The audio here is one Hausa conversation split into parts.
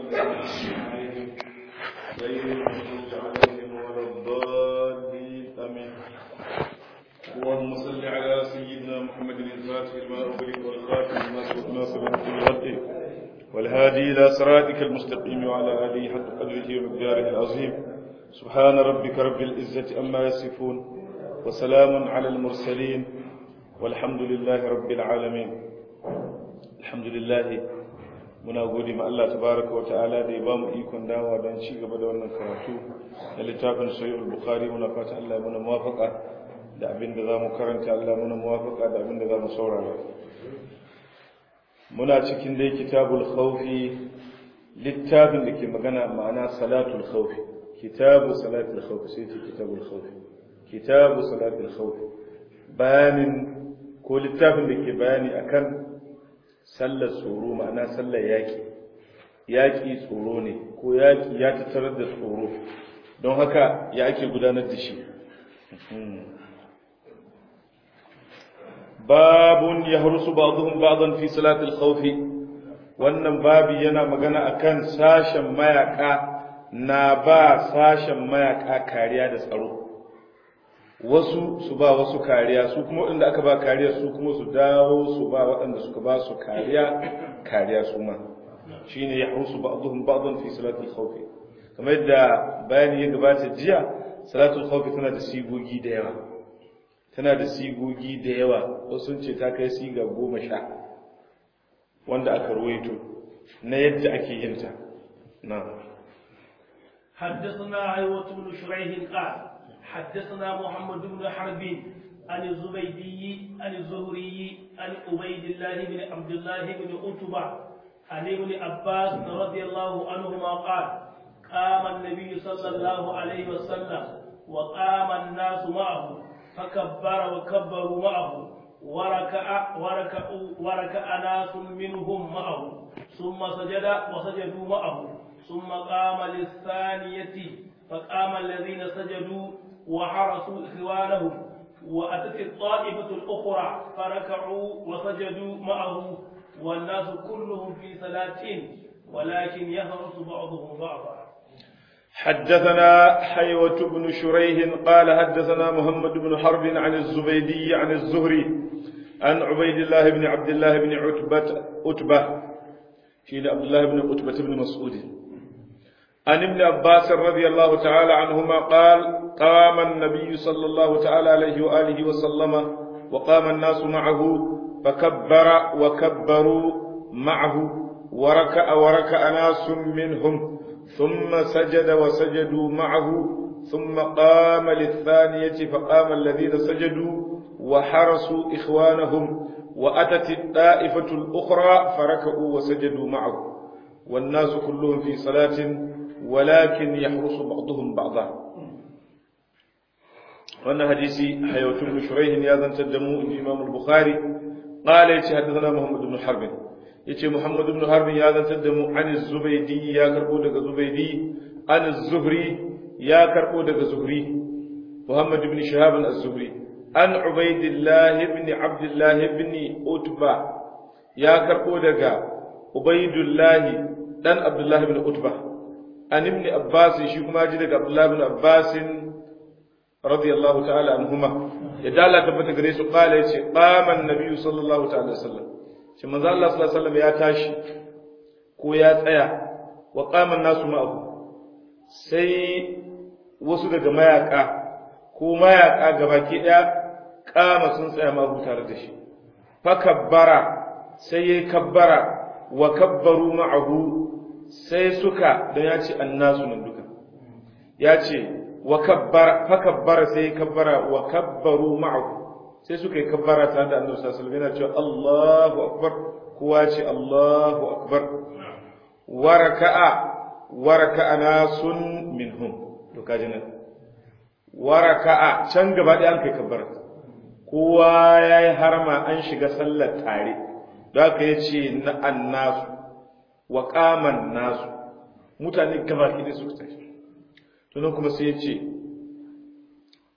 عليهم غير المغضوب عليهم ولا الضالين آمين اللهم صل على سيدنا محمد الفاتح لما أغلق والخاتم لما سبق ناصر الحق والهادي إلى صراطك المستقيم وعلى آله حق قدره ومقداره العظيم سبحان ربك رب العزة أما يصفون وسلام على المرسلين والحمد لله رب العالمين الحمد لله muna gode ma Allah tabaraka wa ta'ala da ya ba mu ikon dawa don ci gaba da wannan karatu na littafin sahih al-bukhari muna fata Allah ya muna muwafaqa da abin da zamu karanta Allah muna muwafaqa da abin da zamu saurara muna cikin dai kitabul khawfi littafin da ke magana ma'ana salatul khawfi kitabu salatul khawfi sai ce kitabul khawfi kitabu salatul khawfi bayanin ko littafin da ke bayani akan sallar tsoro ma'ana sallar yaƙi yaƙi tsoro ne ko yaƙi ya tattarar da tsoro don haka ya ake gudanar da shi babun ya harusu ba'dhum ba'dan fi salatil khawfi wannan babi yana magana akan sashen mayaka na ba sashen mayaka kariya da tsaro wasu su ba wasu kariya su kuma waɗanda aka ba kariya su kuma su dawo su ba waɗanda suka ba su kariya kariya su ma shine ya hausu ba'dhum ba'dhan fi salatul khawf kamar yadda bayani ya gabata jiya salatul khawf tana da sigogi da yawa tana da sigogi da yawa wasu sun ce ta kai siga goma sha wanda aka ruwaito na yadda ake yin ta na حدثنا عيوة بن شريح قال حدثنا محمد بن حرب عن الزبيدي عن الزهري عن عبيد الله بن عبد الله بن عتبة عن ابن عباس رضي الله عنهما قال قام النبي صلى الله عليه وسلم وقام الناس معه فكبر وكبروا معه وركع وركع وركع ناس منهم معه ثم سجد وسجدوا معه ثم قام للثانية فقام الذين سجدوا وحرسوا إخوانهم وأتت الطائفة الأخرى فركعوا وسجدوا معه والناس كلهم في صلاة ولكن يهرس بعضهم بعضا حدثنا حيوة بن شريح قال حدثنا محمد بن حرب عن الزبيدي عن الزهري عن عبيد الله بن عبد الله بن عتبة عتبة في عبد الله بن عتبة بن مسعود عن ابن عباس رضي الله تعالى عنهما قال قام النبي صلى الله تعالى عليه وآله وسلم وقام الناس معه فكبر وكبروا معه وركع وركع ناس منهم ثم سجد وسجدوا معه ثم قام للثانية فقام الذين سجدوا وحرسوا إخوانهم وأتت الطائفة الأخرى فركعوا وسجدوا معه والناس كلهم في صلاة ولكن يحرس بعضهم بعضا wannan hadisi hayatun bin shuraihin ya zantar da mu inji imam al-bukhari qala yace haddathana muhammad ibn harb yace muhammad ibn harb ya zantar da mu an zubaydi ya karbo daga zubaydi an zuhri ya karbo daga zuhri muhammad ibn shihab az-zuhri an ubaidillah ibn abdullah ibn utba ya karbo daga ubaidullah dan abdullah ibn utba an ibn abbas shi kuma ji daga abdullah ibn abbas radiyallahu ta'ala anhuma ya dala tabbata gare su kala yace qama an-nabi sallallahu ta'ala wasallam shi manzo Allah sallallahu alaihi wasallam ya tashi ko ya tsaya wa qama an-nasu ma'ahu sai wasu daga mayaka ko mayaka gabaki daya kama sun tsaya ma'ahu tare da shi fa kabbara sai yayi kabbara wa kabbaru ma'ahu sai suka dan ya ce annasu nan duka ya ce wa kabbara fa kabbara sai kabbara wa kabbaru ma'ahu sai suka yi kabbara tare da annabi sallallahu alaihi wasallam yana cewa Allahu akbar kowa ce Allahu akbar wa raka'a wa raka'a nasun minhum to kaji nan wa raka'a can gaba ɗaya an kai kabbara kowa yayi harma an shiga sallar tare don haka yace na annasu wa qaman nasu mutane gaba ki suka tashi tunan kuma sai ya ce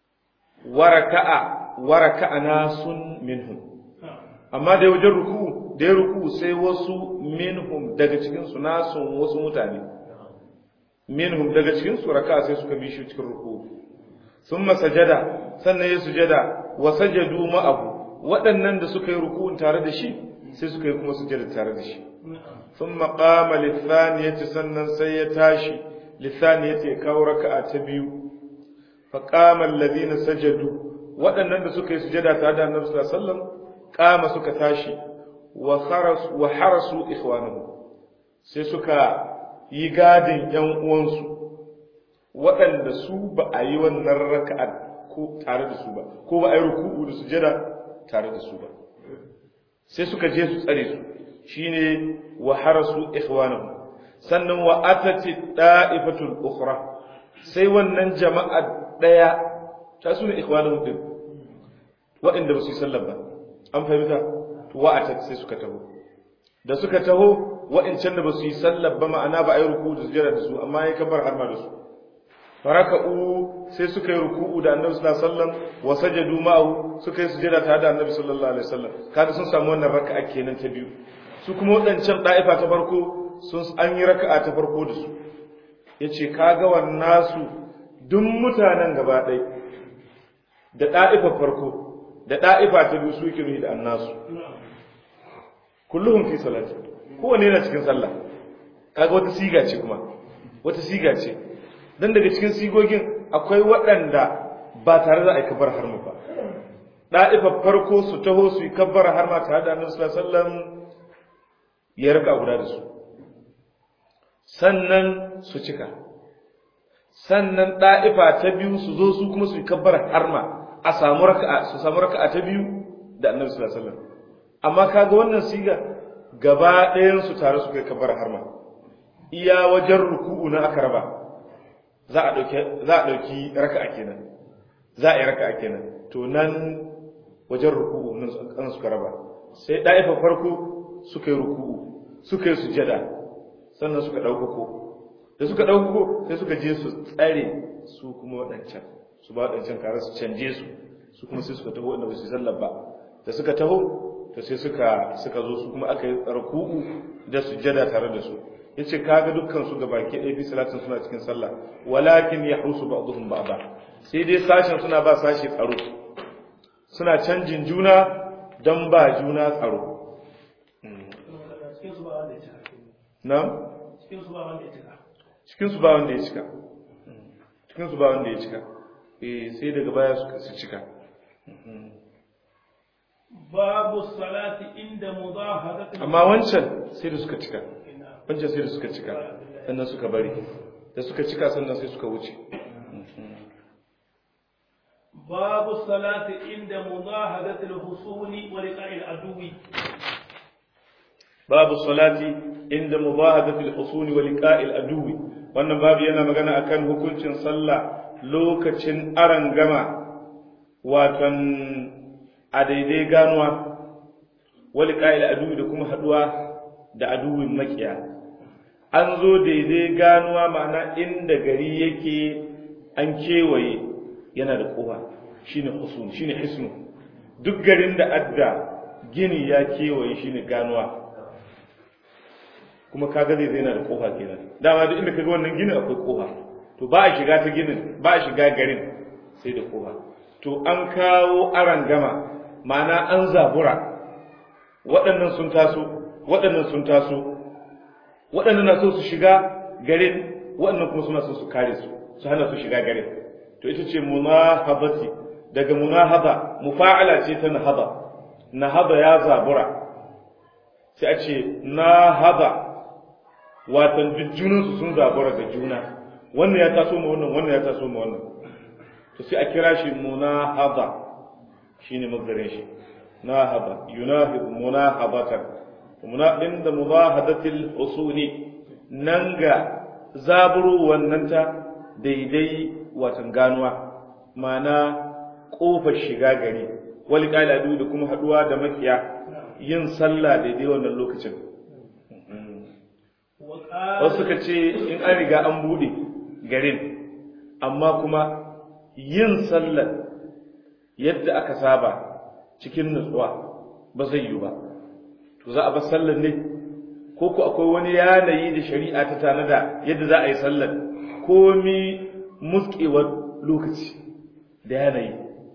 waraka'a waraka'a nasun minhum amma da wajen ruku da ya ruku sai wasu minhum daga cikin su nasu wasu mutane minhum daga cikin su raka sai suka bi shi cikin ruku thumma sajada sannan ya sujada wa sajadu ma'ahu waɗannan da suka yi ruku'un tare da shi sai suka yi kuma sujada tare da shi thumma qama lithaniyati sannan sai ya tashi lithaniyati ya kawo raka'a ta biyu fa qama alladhina sajadu waɗannan da suka yi sujada tare da Annabi sallallahu alaihi wasallam qama suka tashi wa kharasu wa harasu ikhwanuhum sai suka yi gadin ‘yan uwansu waɗanda su ba a yi wannan raka'a ko tare da su ba ko ba a yi ruku'u da sujada tare da su ba sai suka je su tsare su shine wa harasu ikhwanahum sannan wa atati da'ifatul ukhra sai wannan jama'a daya ta su ne ikhwanahum din waɗanda ba su yi sallah ba an fahimta to wa atat sai suka taho da suka taho wa'incan da ba su yi sallar ba ma'ana ba a yi ruku da sujada da su amma ya kabar har ma da su faraka'u sai suka yi ruku'u da annabi sallallahu alaihi wasallam wa sajadu ma'ahu suka yi sujada tare da annabi sallallahu alaihi wasallam kaga sun samu wannan raka'a kenan ta biyu su kuma wadancan da'ifa ta farko sun an yi raka'a ta farko da su yace kaga wannan su duk mutanen gaba ɗaya da da'ifa farko da da'ifa ta biyu su yake da annasu kulluhum fi salati kowanne yana cikin sallah kaga wata siga ce kuma wata siga ce dan daga cikin sigogin akwai waɗanda ba tare da ai kabbar harma ba da'ifa farko su taho su yi kabbar harma tare da annabi sallallahu alaihi wasallam ya raka guda da su sannan su cika sannan da'ifa ta biyu su zo su kuma su yi kabbar harma a samu raka'a su samu raka'a ta biyu da annabi sallallahu alaihi wasallam amma kaga wannan siga gaba ɗayan su tare su kai kabar harma iya wajen ruku'u na aka raba za a ɗauki za a ɗauki raka'a kenan za a yi raka'a kenan to nan wajen ruku'u nan an suka raba sai ɗaifa farko suka yi ruku'u suka yi sujada sannan suka ɗaukako da suka ɗaukako sai suka je su tsare su kuma waɗancan su ba waɗancan kare su canje su su kuma sai suka taho wanda ba su yi sallar ba da suka taho to sai suka suka zo su kuma aka yi ruku'u da sujjada tare da su yace kaga dukkan su ga baki ɗaya bi salatin suna cikin sallah walakin yahrusu ba'dhum ba'da sai dai sashen suna ba sashi tsaro suna canjin juna dan ba juna tsaro na cikin su ba wanda ya cika cikin su ba wanda ya cika cikin su ba wanda ya cika eh sai daga baya suka su cika babu salati inda mudahadati amma wancan sai da suka cika wancan sai da suka cika sannan suka bari da suka cika sannan sai suka wuce babu salati inda mudahadati al-husuli wa liqa'i al-aduwi babu salati inda mubahadati al-husuli wa liqa'i al-aduwi wannan babu yana magana akan hukuncin sallah lokacin arangama watan a daidai ganuwa wali ƙa'il aduwi da kuma haɗuwa da aduwin makiya an zo daidai ganuwa ma'ana inda gari yake an kewaye yana da ƙofa shine husun shine hisnu duk garin da adda gini ya kewaye shine ganuwa kuma kaga zai yana da ƙofa kenan dama duk inda kaga wannan ginin akwai ƙofa to ba a shiga ta ginin ba a shiga garin sai da ƙofa to an kawo aran gama ma'ana an zabura waɗannan sun taso waɗannan sun taso waɗannan na so su shiga garin waɗannan kuma suna so su kare su su hana su shiga garin to ita ce munahabati daga munahaba mufa'ala ce ta nahaba nahaba ya zabura sai a ce nahaba watan duk junansu sun zabura ga juna wannan ya taso ma wannan wannan ya taso ma wannan to sai a kira shi munahaba shine mazdarin shi nahaba yunahib munahabatan muna inda mubahadatil usuli nan ga zaburo wannan ta daidai watan ganuwa mana kofar shiga gari wali qaladu da kuma haduwa da makiya yin sallah daidai wannan lokacin wasu suka ce in an riga an bude garin amma kuma yin sallar yadda aka saba cikin nutsuwa ba zai yi ba to za a bar sallar ne ko ku akwai wani yanayi da shari'a ta tanada yadda za a yi sallar komi muskewar lokaci da yanayi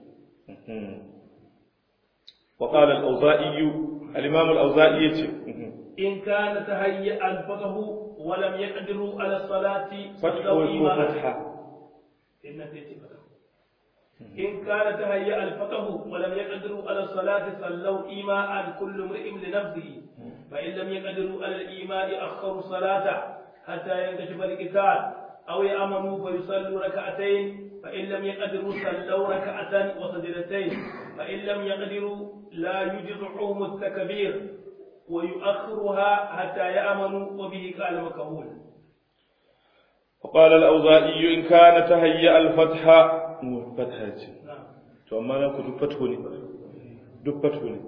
وقال الأوزائي الإمام الأوزائي يتي إن كان تهيأ الفقه ولم يقدروا على الصلاة فتح صلوا ويكون إيماء فتحة إن تيتي فتح. إن كان تهيأ الفقه ولم يقدروا على الصلاة صلوا إيماء كل امرئ لنفسه فإن لم يقدروا على الإيماء أخروا الصلاة حتى ينكشف القتال أو يأمنوا فيصلوا ركعتين فإن لم يقدروا صلوا ركعة وسجدتين فإن لم يقدروا لا يجزعهم التكبير ويؤخرها حتى يأمنوا وبه قال مكهول وقال الأوزائي إن كان تهيأ الفتح مو فتحة يتي نعم to amma na ku duk fatho ne duk fatho ne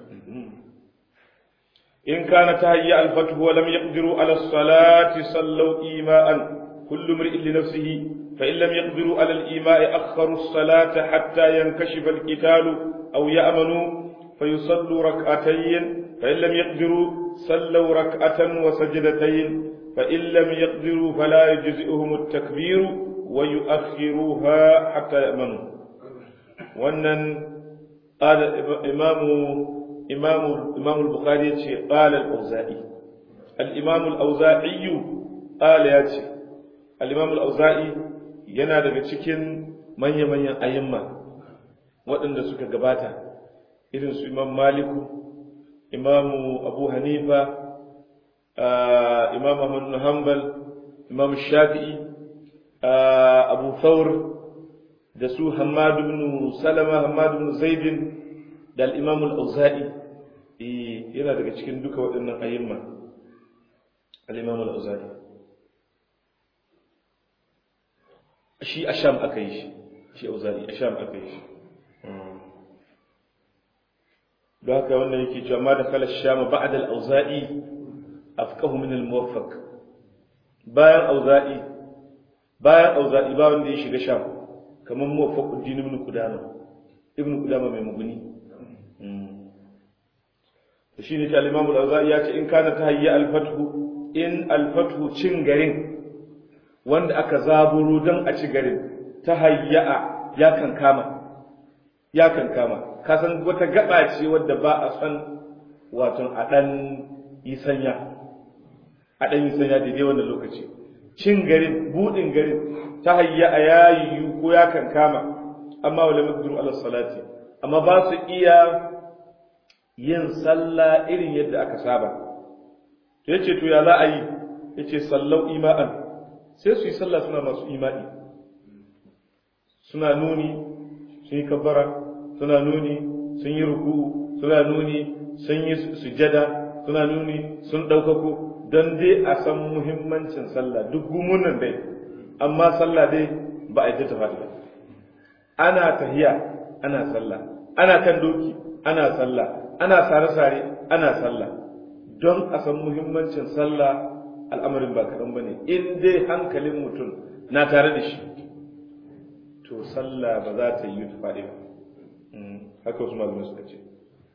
in kana tahayya al-fathu wa lam yaqdiru ala as-salati sallu ima'an kullu mar'in li nafsihi fa in lam yaqdiru ala al-ima'i akharu as-salata hatta yankashifa al-qitalu aw ya'manu fayusallu rak'atayn fa in lam yaqdiru sallu rak'atan wa sajdatayn fa in lam yaqdiru fala yujzi'uhum at-takbiru wa yu'akhiruha hatta ya'manu wannan qala imamu imamu imamu al-bukhari yace qala al-auza'i al-imamu al-auza'i qala yace al-imamu al-auza'i yana daga cikin manya-manyan ayyamma waɗanda suka gabata irin su imam maliku imamu abu hanifa imam ahmad bin hanbal imam shafi'i abu thawr da su Hammad ibn Salama Hammad ibn Zaid da al-Imam al-Auza'i eh yana daga cikin duka waɗannan ayyuma al-Imam al-Auza'i shi a Sham aka yi shi shi Auza'i a Sham aka yi shi don haka wannan yake cewa ma da kala Sham ba'da al-Auza'i afqahu min al-Muwaffaq bayan Auza'i bayan Auza'i ba wanda ya shiga Sham kamar muwaffaquddin ibn qudama ibn qudama mai muguni to shine ta al-imam al-awza'i ya ce in kana tahayya al-fathu in al-fathu cin garin wanda aka zaburo dan a ci garin tahayya ya kan kama ya kan kama ka san wata gaba ce wadda ba a san wato a dan yi sanya a dan yi sanya daidai wannan lokaci cin garin budin garin ta hayya a yayiyu ko ya kan kama amma wala maqdiru ala salati amma ba su iya yin sallah irin yadda aka saba to yace to ya za a yi yace sallau ima'an sai su yi sallah suna masu imani suna nuni sun yi kabbara suna nuni sun yi ruku'u suna nuni sun yi sujada suna nuni sun ɗaukako don dai a san muhimmancin sallah duk gumunan dai amma sallah dai ba a yi ta faɗi ba ana tahiya ana sallah ana kan doki ana sallah ana sare-sare ana sallah don a san muhimmancin sallah al'amarin ba kaɗan ba ne in dai hankalin mutum na tare da shi to sallah ba za ta yi ta faɗi ba haka wasu malamai suka ce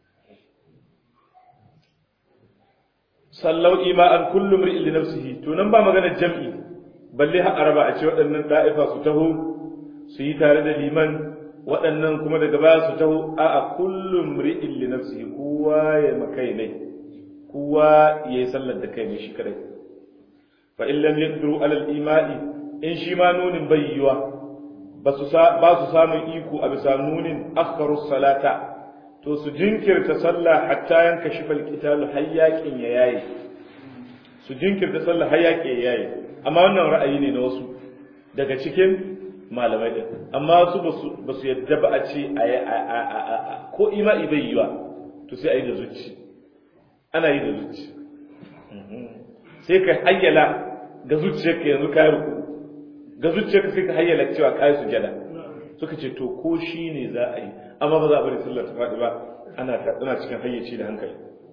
sallau ima'an kullum ri'in li nafsihi to nan ba magana jam'i balle har araba a ce waɗannan da'ifa su taho su yi tare da liman waɗannan kuma daga baya su taho a a kullum ri'in li nafsihi kowa ya makai ne kowa ya yi sallar da kai ne shi kadai fa in lam yaqdiru ala al-ima'i in shi ma nunin bai yiwa ba su ba su samun iko a bisa nunin akharu salata to su jinkirta sallah hatta yanka shi falqitalu hayyakin ya yayi su jinkirta sallah hayyakin ya yayi amma wannan ra'ayi ne na wasu daga cikin malamai din amma su ba su yadda ba a ce a ko ima'i bai yiwa to sai a yi da zuci ana yi da zuci sai ka hayyala ga zuciyarka yanzu kayi ruku ga zuciyarka sai ka hayyala cewa kayi sujada suka ce to ko shi ne za a yi amma ba za a bari sallar ta faɗi ba ana ana cikin hayyaci da hankali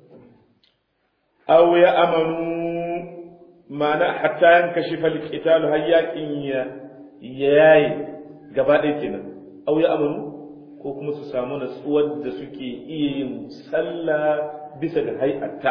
aw ya amanu ma'ana hatta yanka shi fal qitalu hayyakin ya yayi gaba ɗaya kenan aw ya amanu ko kuma su samu natsuwar da suke iya yin sallah bisa ga hay'atta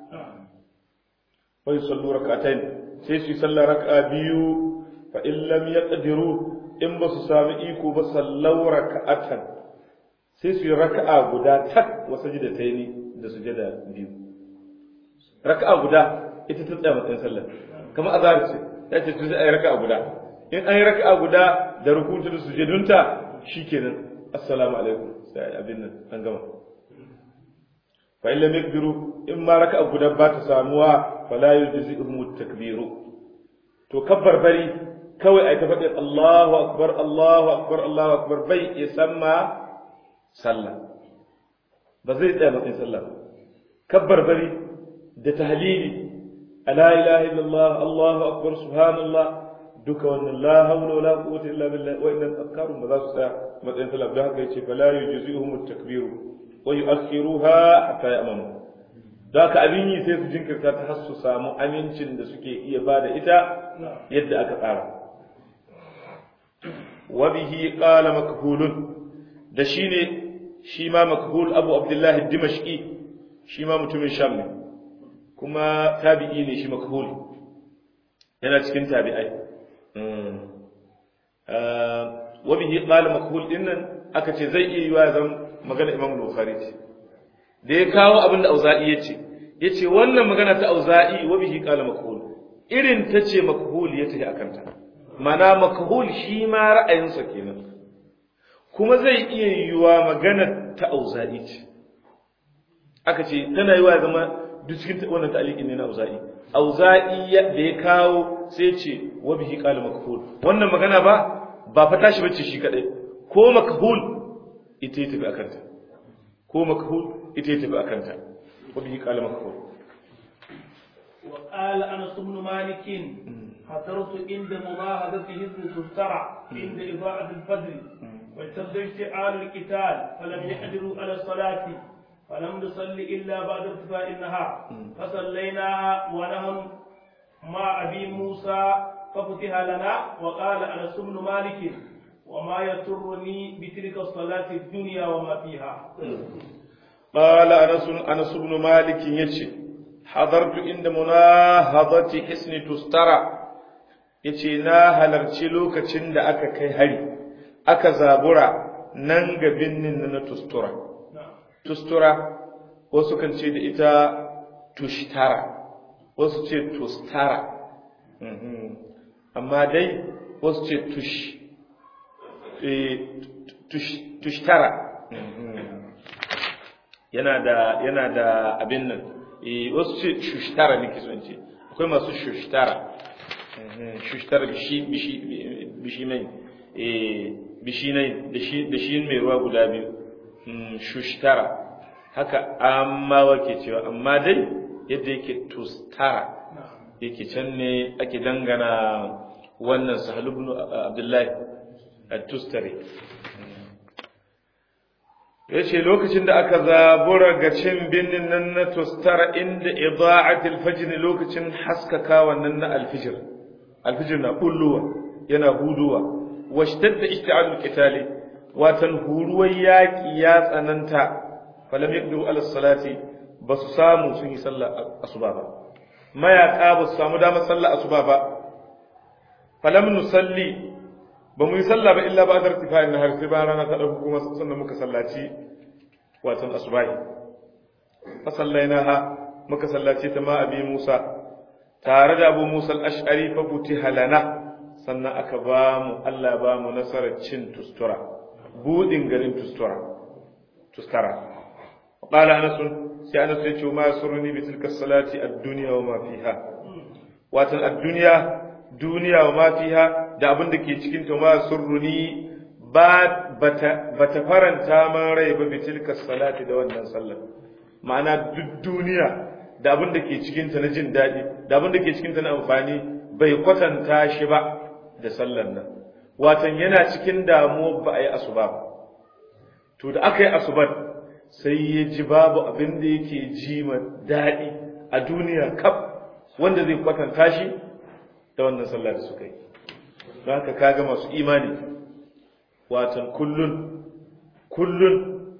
fa yusallu rak'atayn sai su yi sallah raka'a biyu fa in lam yaqdiru in ba su sami iko ba sallau raka'atan sai su yi raka'a guda tak wa sajdataini da sujada biyu raka'a guda ita ta tsaya matsayin sallah kamar azhar ce ya ce su yi raka'a guda in an yi raka'a guda da rukutu da sujudunta shikenan assalamu alaikum sai abin nan an gama fa illa miqdiru in ma raka'a guda ba ta samuwa fala yujzi'uhum at-takbiru to kabbar bari kawai ai ta faɗi Allahu akbar Allahu akbar Allahu akbar bai isamma sallah ba zai tsaya matsayin sallah kabbar bari da tahlili la ilaha illallah Allahu akbar subhanallah duka wannan la hawla wala quwwata illa billah wa inna azkarun ba za su tsaya matsayin sallah don haka yace fala yujzi'uhum at-takbiru wa yu'akhiruha hatta ya'mamu don haka abin yi sai su jinkirta ta har su samu amincin da suke iya ba da ita yadda aka tsara wa bihi qala makhulun da shine shi ma makhul abu abdullahi dimashqi shi ma mutumin sham ne kuma tabi'i ne shi makhul yana cikin tabi'ai wa bihi qala makhul dinnan aka ce zai iya yiwa zan magana imam bukhari ce da ya kawo abin da auza'i ya ce ya ce wannan magana ta auza'i wa bihi qala makhul irin ta ce makhul ya tafi akan ta mana makhul shi ma ra'ayinsa kenan kuma zai iya yiwa magana ta auza'i ce aka ce tana yiwa zama duk cikin wannan ta'liqin ne na auza'i auza'i da ya kawo sai ce wa bihi qala makhul wannan magana ba ba fa tashi bace shi kadai ko makhul ita ya tafi akan ta ko makhul ita ya tafi akan ta wa bihi qala makhul wa qala anas ibn malik حضرت عند مباهدة حزب تفترع عند إضاءة الفجر واشتد اشتعال القتال فلم يحضروا على الصلاة فلم نصلي إلا بعد ارتفاع النهار فصليناها ونحن مع أبي موسى ففتح لنا وقال أنس بن مالك وما يسرني بتلك الصلاة الدنيا وما فيها قال أنس أنس بن مالك يشي حضرت عند مناهضة حسن تسترى yace na halarci lokacin da aka kai hari aka zabura nan ga binnin na tustura tustura wasu kan ce da ita tushtara wasu ce tustara amma dai wasu ce tush tushtara yana da yana da abin nan wasu ce shushtara nake son ce akwai masu shushtara shushtara bishi bishi bishi mai bishi nai da shi mai ruwa guda biyu shushtara haka amma wake cewa amma dai yadda yake tustara yake can ne ake dangana wannan sahal ibn abdullahi at-tustari yace lokacin da aka zabura ga cin binnin nan na tustara inda ida'at al-fajr lokacin haskaka wannan na al-fajr al-fajr na bulluwa yana huduwa washtadda ishti'al al-qitali watan huruwar yaki ya tsananta falam yaqdiru ala salati basu samu sun yi sallah asuba ba mayaka basu samu damar sallah asuba ba falam nusalli ba mu yi sallah ba illa ba da irtifa'in har sai ba rana ta dauko kuma sannan muka sallaci watan asubahi fa sallainaha muka sallaci ta ma abi Musa tare da Abu Musa al-Ash'ari fa futiha lana sannan aka ba mu Allah ba mu nasarar cin tustura budin garin tustura tustara qala anas sai anas ya ce ma surni bi tilka salati ad-dunya wa ma fiha watan ad-dunya duniya wa ma fiha da abin da ke cikin ta ma surruni ba bata bata faranta man rai ba bi tilka salati da wannan sallar ma'ana duk duniya da abin da ke cikin ta na jin daɗi da abin da ke cikin ta na amfani bai kwatanta shi ba da sallar nan watan yana cikin damuwa ba a yi asuba ba to da aka yi asubar sai ya ji babu abin da yake ji ma daɗi a duniya kaf wanda zai kwatanta shi da wannan sallah da suka yi don haka kaga masu imani watan kullun kullun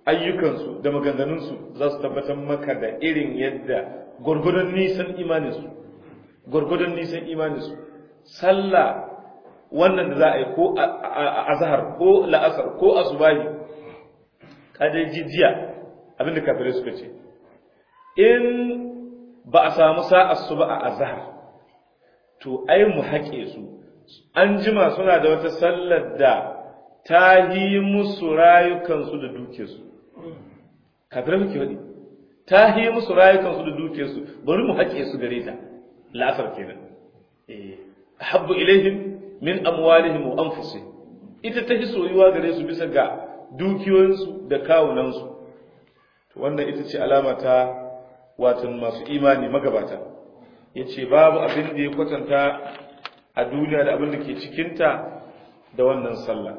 ayyukansu da maganganunsu za su tabbatar maka da irin yadda gwargwadon nisan imaninsu gwargwadon nisan imaninsu sallah wannan da za a yi ko azhar ko la'asar ko asubahi kada jijiya abinda kafirai suka ce in ba a samu sa'ar su ba a azhar to ai mu haƙe su an jima suna da wata sallar da ta yi musu rayukansu da dukiyarsu kafirai muke wadi ta yi musu rayukansu da dukiyarsu bari mu haƙe su gare ta la'asar kenan eh habbu ilaihim min amwalihim wa anfusihim ita ta soyuwa gare su bisa ga dukiyoyinsu da kawunansu to wannan ita ce alama ta watan masu imani magabata yace babu abin da ya kwatanta a duniya da abin da ke cikinta da wannan sallah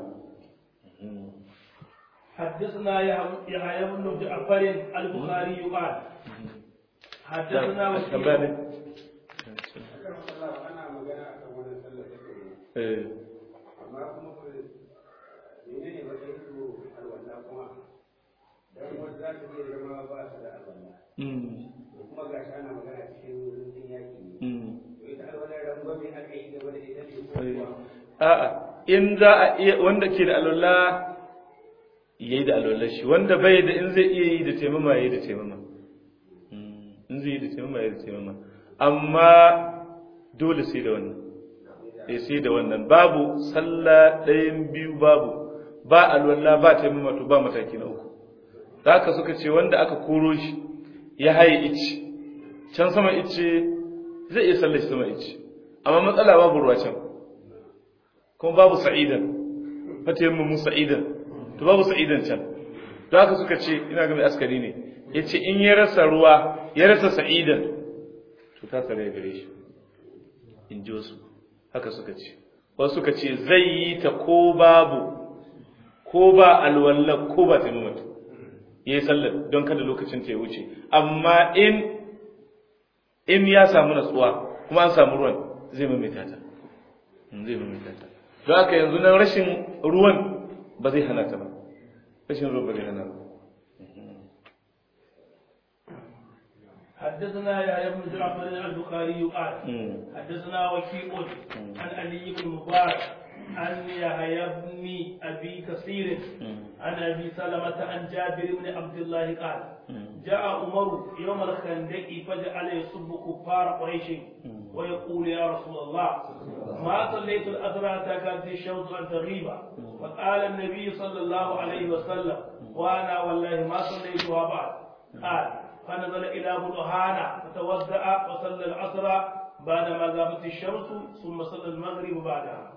حدثنا يحيى بن جعفر البخاري قال حدثنا وكيع amma kuma ku mene ne wata ido alwala kuma dan wasu za su iya zama ba su da alwala to kuma ga shi ana magana cikin rundun yaki ne to ita alwala rangwame aka yi gaba da ita ne ko kuwa a'a in za a iya wanda ke da alwala yayi da alwala shi wanda bai da in zai iya yi da taimama yayi da taimama in zai yi da taimama yayi da taimama amma dole sai da wannan eh sai da wannan babu sallah ɗayan biyu babu ba alwala ba taimama to ba mataki na uku haka suka ce wanda aka koro shi ya haye ice can sama ice zai iya sallar shi sama ice amma matsala babu ruwa can kuma babu sa'idan fata yamma mu sa'idan to babu sa'idan can don haka suka ce ina ga mai askari ne ya ce in ya rasa ruwa ya rasa sa'idan to ta tsare gare shi in ji wasu haka suka ce wasu suka ce zai yi ta ko babu ko ba alwallah ko ba ta mamata ya yi sallar don kada lokacin ta ya wuce amma in in ya samu natsuwa kuma an samu ruwan zai maimaita ta zai maimaita ta don haka yanzu nan rashin ruwan ba zai hana ta ba rashin ruwan ba zai hana ba حدثنا يحيى بن جعفر البخاري قال حدثنا وكيع عن علي بن مبارك عن يحيى بن ابي كثير عن ابي سلمه عن جابر بن عبد الله قال جاء عمر يوم الخندق فجعل يسب كفار قريش ويقول يا رسول الله ما صليت الاثر حتى كانت الشمس ان تغيب فقال النبي صلى الله عليه وسلم وانا والله ما صليتها بعد قال فنزل إلى بطحانا فتوضأ وصلى العصر بعدما غابت الشمس ثم صلى المغرب بعدها.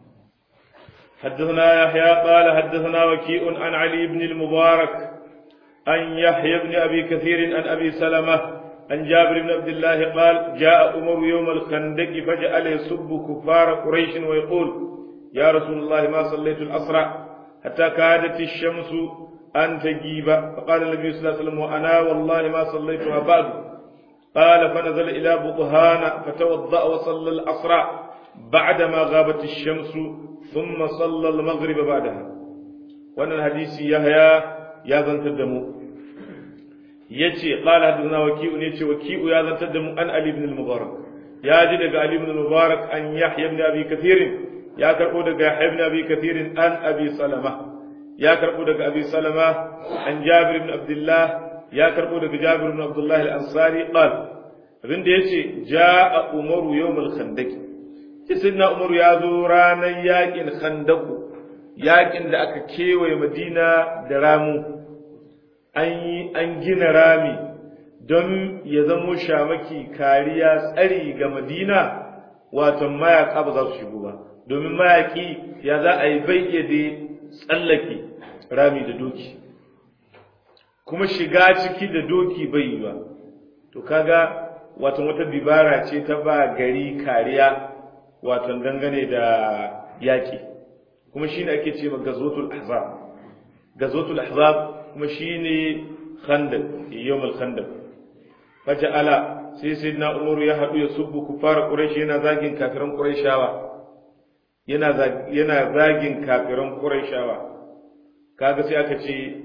حدثنا يحيى قال حدثنا وكيء عن علي بن المبارك عن يحيى بن أبي كثير عن أبي سلمة عن جابر بن عبد الله قال جاء عمر يوم الخندق فجعل يسب كفار قريش ويقول يا رسول الله ما صليت العصر حتى كادت الشمس أن تجيب فقال النبي صلى الله عليه وسلم وأنا والله ما صليتها بعد قال فنزل إلى بطهان فتوضأ وصلى العصر بعدما غابت الشمس ثم صلى المغرب بعدها وأن الحديث يحيى يا ذن تدمو يتي قال حدثنا وكيء يتي وكيء يا ذن تدمو أن علي بن المبارك يا جدك علي بن المبارك أن يحيى بن أبي كثير يا كربو يحيى بن أبي كثير أن أبي سلمة ya karɓo daga abi salama an jabir ibn abdullah ya karɓo daga jabir ibn abdullah al-ansari qal abin da yace jaa umaru yawmal khandaq sayyidina umaru ya zo ranar yakin khandaq yakin da aka kewaye madina da ramu an yi an gina rami don ya zamo shamaki kariya tsari ga madina wato mayaka ba za su shigo ba domin mayaki ya za a yi bai iya da tsallake rami da doki kuma shiga ciki da doki bai yi ba to kaga wato wata dibara ce ta ba gari kariya wato dangane da yaƙi kuma shine ake ce gazotul ahzab gazotul ahzab kuma shine khandaq yawmul khandaq faja'ala sai sayyidina umaru ya hadu ya subbu kufar quraish yana zagin kafiran quraishawa yana yana zagin kafiran quraishawa kaga sai aka ce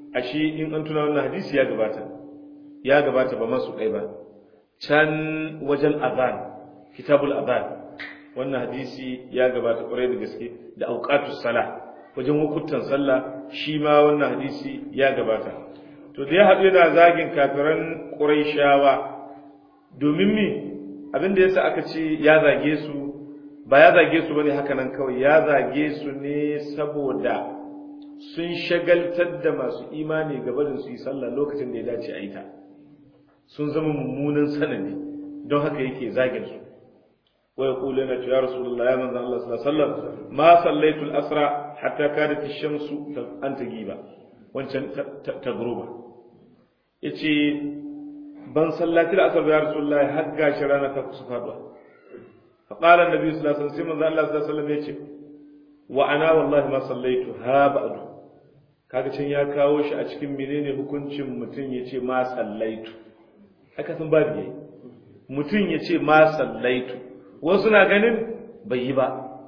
ashe in an tuna wannan hadisi ya gabata ya gabata ba masu ɗai ba can wajen azan kitabul azan wannan hadisi ya gabata ƙwarai da gaske da auqatus sala wajen hukuntan sallah shi ma wannan hadisi ya gabata to da ya haɗu yana zagin kafiran ƙuraishawa domin mi abin da yasa aka ce ya zage su ba ya zage su bane haka nan kawai ya zage su ne saboda sun shagaltar da masu imani gaba da su yi sallah lokacin da ya dace a yi ta sun zama mummunan sanadi don haka yake zagin su wa yaqulu lana ya rasulullah ya manzon Allah sallallahu alaihi wasallam ma sallaitu al-asra hatta kadat ash-shamsu an tagiba wancan ta guruba yace ban sallaci al-asr ya rasulullah har gashi rana ta kusa faduwa fa qala an-nabi sallallahu alaihi wasallam sai manzon Allah sallallahu alaihi wasallam yace wa ana wallahi ma sallaitu ha ba'du kaga can ya kawo shi a cikin menene hukuncin mutum yace ma sallaitu haka sun babu yayi mutum yace ma sallaitu wasu na ganin bai yi ba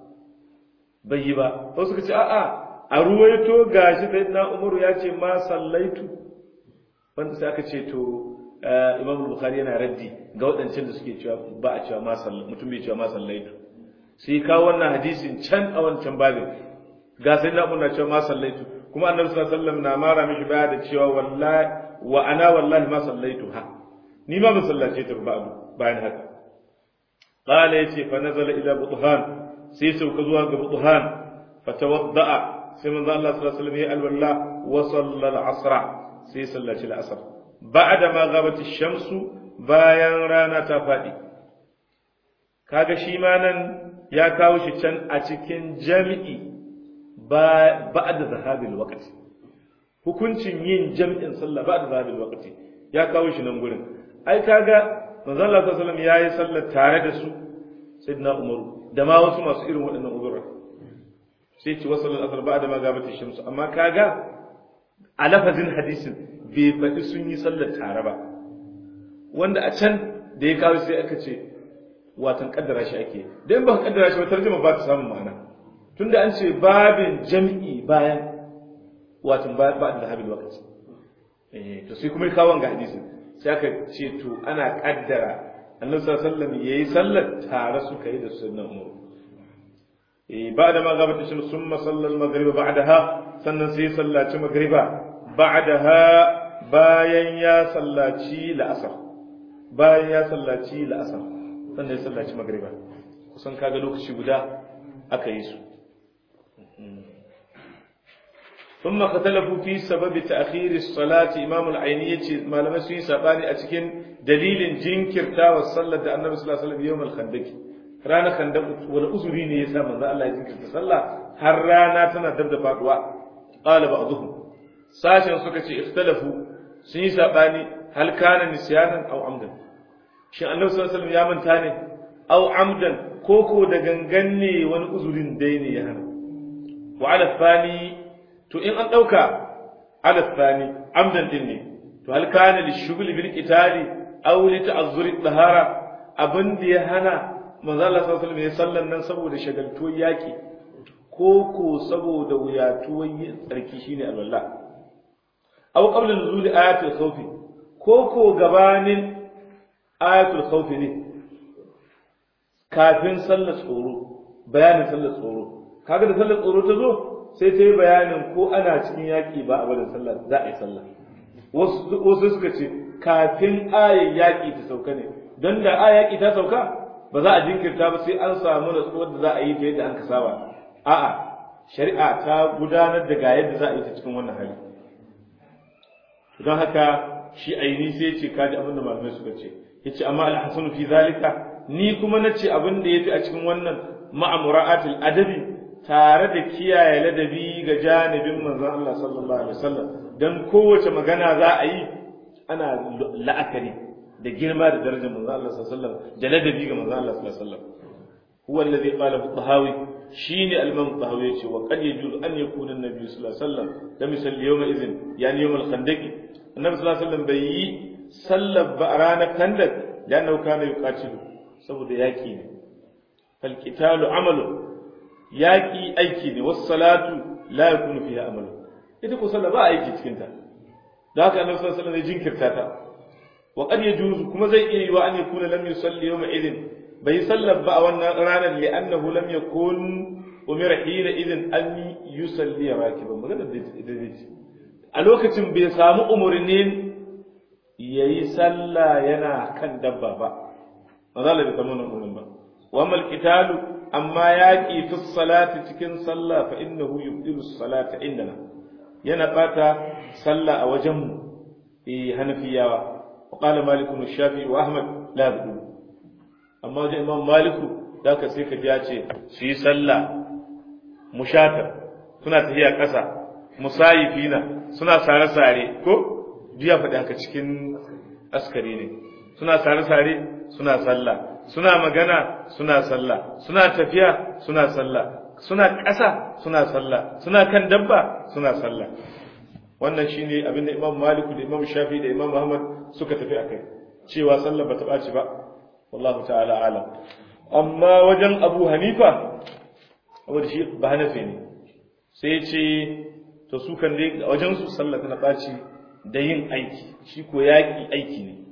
bai yi ba wasu ka ce a'a a ruwaito gashi sai na umaru ya ce ma sallaitu wanda sai aka ce to imam bukhari yana raddi ga waɗancan da suke cewa ba a cewa ma sallaitu mutum bai cewa ma sallaitu sai kawo wannan hadisin can a wancan babin ga sai na umaru na cewa ma sallaitu kuma annabi sallallahu alaihi wasallam na mara mishi baya da cewa wallahi wa ana wallahi ma sallaitu ha ni ma ban sallace ta ba bayan haka قال يتي فنزل إلى بطهان سيسو كزوا بطهان فتوضأ سيمن الله صلى الله عليه وسلم يأل والله وصلى العصر سيسلى العصر بعد ما غابت الشمس bayan rana ta faɗi kaga shi ma nan ya kawo shi can a cikin jami'i ba da zahabil waqti hukuncin yin jami'in sallah ba da zahabil waqti ya kawo shi nan gurin ai kaga manzon Allah sallallahu alaihi wasallam yayi sallar tare da su sayyidina Umaru da ma wasu masu irin waɗannan uzura sai ci wasu al-asr ba'da ma gabata shamsu amma kaga a lafazin hadisin bai faɗi sun yi sallar tare ba wanda a can da ya kawo sai aka ce watan kaddara shi ake da in ba kaddara shi ba tarjuma ba ta samun ma'ana tunda an ce babin jam'i bayan watan ba da habil waqti eh to sai kuma kawo ga hadisin sai aka ce to ana kaddara annabi sallallahu alaihi wasallam yayi sallar tare suka yi da sunnan umar eh ba'da ma gabat shi summa sallal maghrib ba'daha sannan sai sallaci maghriba ba'daha bayan ya sallaci la'asar bayan ya sallaci la'asar sannan ya sallaci maghriba kusan kaga lokaci guda aka yi su ثم اختلفوا في سبب تأخير الصلاة إمام العيني يجي ما لم يسوي سباني أتكين دليل جنكر تا والصلاة النبي صلى الله عليه وسلم يوم الخندق رانا خندق ولا أزرين يسا من ذا الله يجنكر تصلى هر رانا تنا دبدا فاتوا قال بعضهم ساشن سكتي اختلفوا سني سباني هل كان نسيانا أو عمدا شيء النبي صلى الله عليه وسلم يا من تاني أو عمدا كوكو دغنغني wani uzurin dai ne ya hana wa ala thani to in an ɗauka ala thani amdan din ne to hal kana li shughli bil qitali aw li ta'azzuri dahara abin da ya hana manzo Allah sallallahu alaihi wasallam ya sallan nan saboda shagaltuwar yaki ko ko saboda wuyatuwar yin tsarki shine alwala aw qabla nuzuli ayatul khawf ko ko gabanin ayatul khawf ne kafin sallar tsoro bayanin sallar tsoro kaga da sallar tsoro ta zo sai ta yi bayanin ko ana cikin yaƙi ba a barin sallah za a yi sallah wasu suka ce kafin ayin yaƙi ta sauka ne don da ayin yaƙi ta sauka ba za a jinkirta ba sai an samu natsuwar da za a yi ta yadda an ka saba a'a shari'a ta gudanar da ga yadda za a yi ta cikin wannan hali don haka shi aini sai ce kaji abin da malamai suka ce yace amma al-hasanu fi zalika ni kuma nace abin da yafi a cikin wannan ma'amura'atul adabi tare da kiyaye ladabi ga janibin manzon Allah sallallahu alaihi wasallam dan kowace magana za a yi ana la'akari da girma da darajar manzon Allah sallallahu alaihi wasallam da ladabi ga manzon Allah sallallahu alaihi wasallam huwa alladhi qala al-tahawi shine al-imam tahawi yace wa qad yajuzu an yakuna an-nabi sallallahu alaihi wasallam da misali yawma idhin yani yawm al-khandaq annabi sallallahu alaihi wasallam bai yi sallar ba ranar khandak lannahu kana yuqatilu saboda yaki ne fal qitalu amalu yaƙi aiki ne wasu salatu la ya kunu fiye amalu ita ko sallah ba aiki cikinta da haka annabi sallallahu alaihi wasallam ya jinkirta ta wa qad yajuzu kuma zai iya yiwa an yakuna lam yusalli yawma idin bai sallar ba a wannan ranar li annahu lam yakun umira hina idin an yusalli rakiban magana da ita a lokacin bai samu umurnin yayi sallah yana kan dabba ba maza Allah bai samu umurnin ba wa mal qitalu amma yaqi fi salati cikin sallah fa innahu yubdilu salata indana yana bata sallah a wajen mu eh hanafiyawa wa qala malik ibn shafi wa ahmad la yabdu amma wajen imam maliku da ka sai ka ji ya ce su yi sallah mushatar suna tafiya ƙasa musayifina suna sare-sare ko jiya faɗi haka cikin askari ne suna sare-sare suna sallah suna magana suna sallah suna tafiya suna sallah suna ƙasa suna sallah suna kan dabba suna sallah wannan shine abin da imam maliku da imam shafi da imam muhammad suka tafi akai cewa sallah bata ɓaci ba wallahu ta'ala alam amma wajen abu hanifa wanda shi ba hanafi ne sai ce to su kan dai wajen su sallah tana ɓaci da yin aiki shi ko yaƙi aiki ne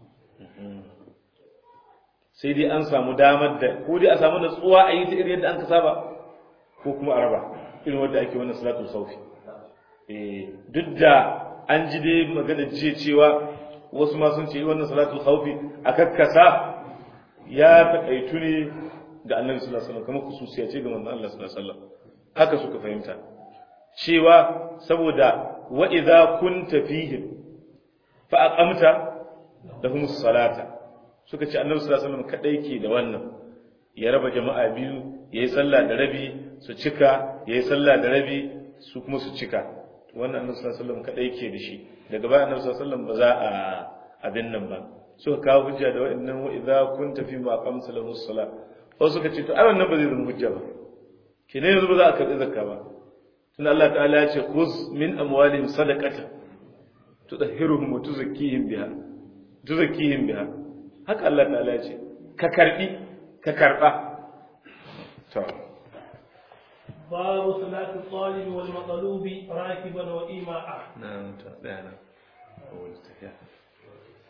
sai dai an samu damar da ko dai a samu natsuwa a yi ta irin yadda an ka saba ko kuma a raba irin wadda ake wannan salatu saufi duk da an ji dai magana jiya cewa wasu ma sun ce wannan salatu saufi a kakkasa ya taƙaitu ne ga annabi sallallahu alaihi wasallam kamar kususiya ce ga manzon Allah sallallahu alaihi wasallam haka suka fahimta cewa saboda wa idza kunta fihim fa aqamta lahum salata suka ce annabi sallallahu alaihi wasallam kadai ke da wannan ya raba jama'a biyu yayi sallah da rabi su cika yayi sallah da rabi su kuma su cika wannan annabi sallallahu alaihi wasallam kadai ke da shi daga baya annabi sallallahu alaihi wasallam ba za a abin nan ba suka kawo hujja da wa'annan wa idza kunta fi ma aqamta lahu salat wasu suka ce to ai wannan ba zai zama hujja ba kine yanzu ba za a karbi zakka ba tun Allah ta'ala ya ce khuz min amwalihim sadaqata tudahhiruhum wa tuzakkihim biha tuzakkihim biha haka Allah ta'ala ya ce ka karbi ka karba to باب صلاة الطالب والمطلوب راكبا وإيماء نعم تعالى أول